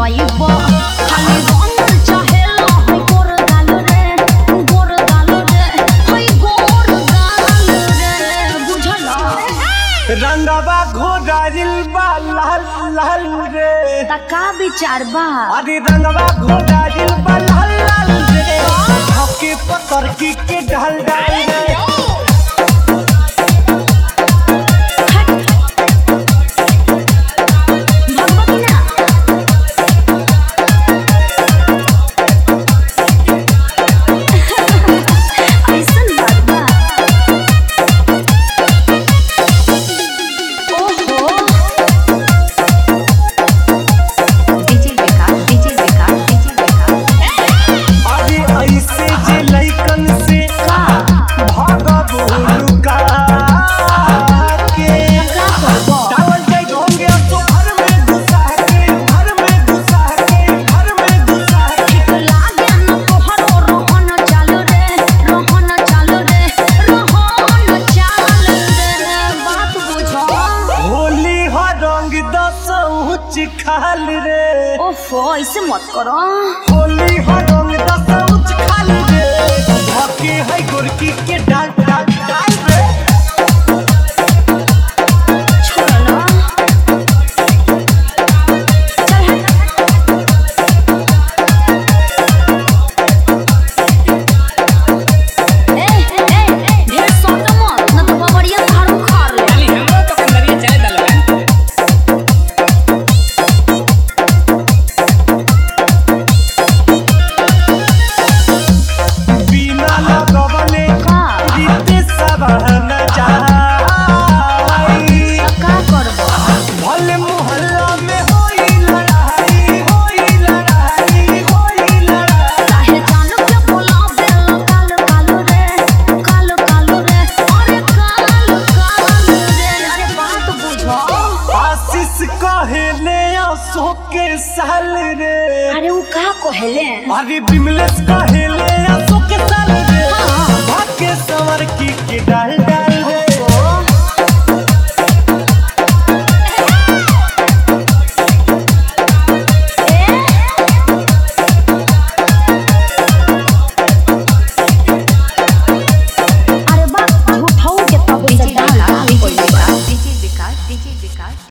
पइब खाली रंग चाहेला है गोर गाल रे गोर गाल रे है गोर गाल रे बुझला रंगवा घोड़ाइल बा लाल लाल रे त का विचार बा अरे रंगवा घोड़ाइल बा लाल लाल रे हके पतर की के ढल डाल रे भगवती ना ऐसन बात बा ओहो DJ Vikas DJ Vikas DJ Vikas अरे ऐसे जे लइकन से का भागब लुका के का करबो डावल जाई ढोंगे तो घर में घुसा के घर में घुसा के घर में घुसा के लागे न तोहरो रोहन चालू रे रोहन चालू रे रोहन चालू रे बात बुझो होली हो रंग दस उच्च खाल रे ओफो ऐसे मत करो होली हो रंग दस उच्च खाल रे हके है गोरकी के डाल डाल डाल रे छोड़ो ना चल हट ए ए ढेर सोटो मत न तो बबड़िया खाड़ उखाड़ ले खाली हमरो तो कंदरिया चाय दलवा बिना लगवले का रीते सब न जाई का करबो भले मोहल्ला में होई लड़ाई होई लड़ाई होई लड़ाई काहे जानू के बोला बेल कालो कालो रे कालो कालो रे अरे कालो कालो रे अरे बात बुझो आशीष कहेले आंसू के साल रे अरे वो का कहले अरे बिमलेश कहेले आंसू के साल रे भाग्य संवर की के डाल डाल